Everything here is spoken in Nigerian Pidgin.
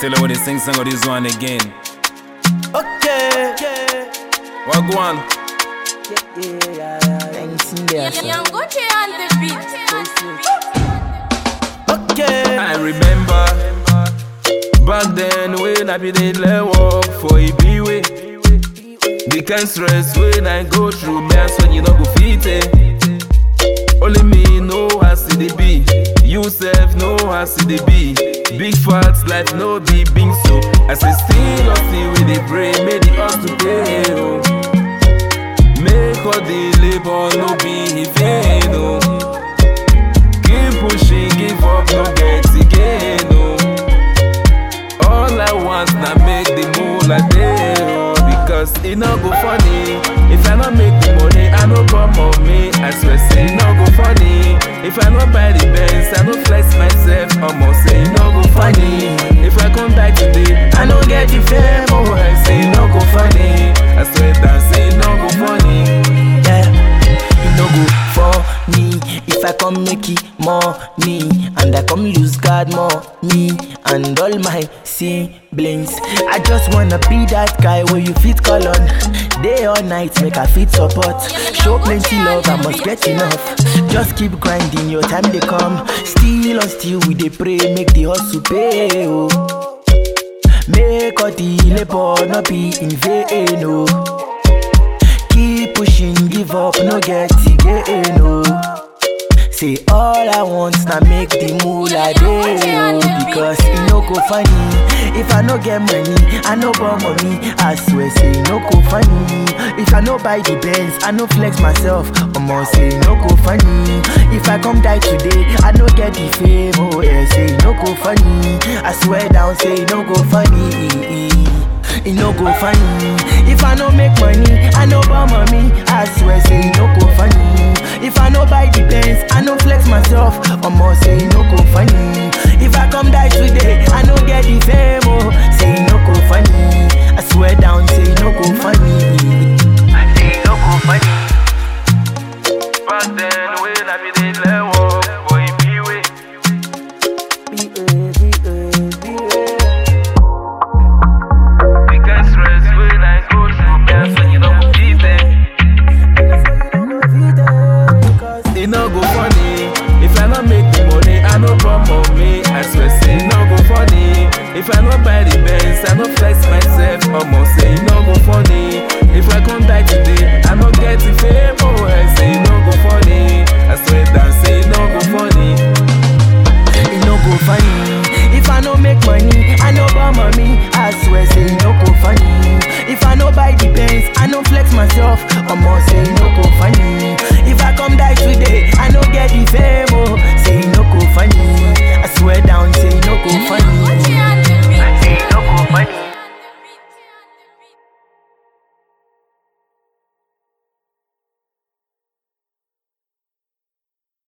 Tell her when they sing song of this one again. Okay. What go on? Thanks in there, sir. Yangoche on the beat. Okay. I remember back then when I be dey let work for Ibiwe. The kind stress when I go through, me I swear you no go fit it. Only me know how see the be. You self know how see the be. Big facts life no be big so. As I still not see with the brain, make the us to pay. Oh. Make all the labor no be in vain. Oh. Keep pushing, give up, no get again. Oh. All I want na make the moolah dey oh, because e no go funny if I no make the money I no come on me I swear say e no go funny if I no buy the Benz I no flex myself omo say e no go funny if I come die today I no get the fame oh I say e no go funny I swear that say e no go funny. Yeah. You no go funny if I come make it money and I come lose God more me and all my siblings. I just wanna be that guy where you fit call on day or night make I fit support. Show plenty love, I must get enough. Just keep grinding, your time they come. Still on still we dey pray, make the hustle pay. Oh. Make all the labor not be in vain. Oh. Keep pushing, give up, no get again, no. Say all I want na make the moolah dey oh, because e no go funny if I no get money, I no born money. I swear say e no go funny if I no buy the Benz, I no flex myself. Omo say e no go funny if I come die today, I no get the fame. Oh yeah, say e no go funny. I swear down, say e no go funny. e no go funny if i no make money i no born mommy i swear say e no go funny if i no buy the benz i no flex myself omo say e no go funny if i come die today i no get the fame oh say e no go funny i swear down say e no go funny say e no go funny. Back then when I be dey let work for Ibiwe. The kind stress when I go through, me I swear you no go fit it. E no go funny if I no make the money, I no come on me. I swear say e no go funny if I no buy the Benz, I no flex myself. Omo say e no go funny if I come die today, I no get the fame. Oh, I say e no go funny.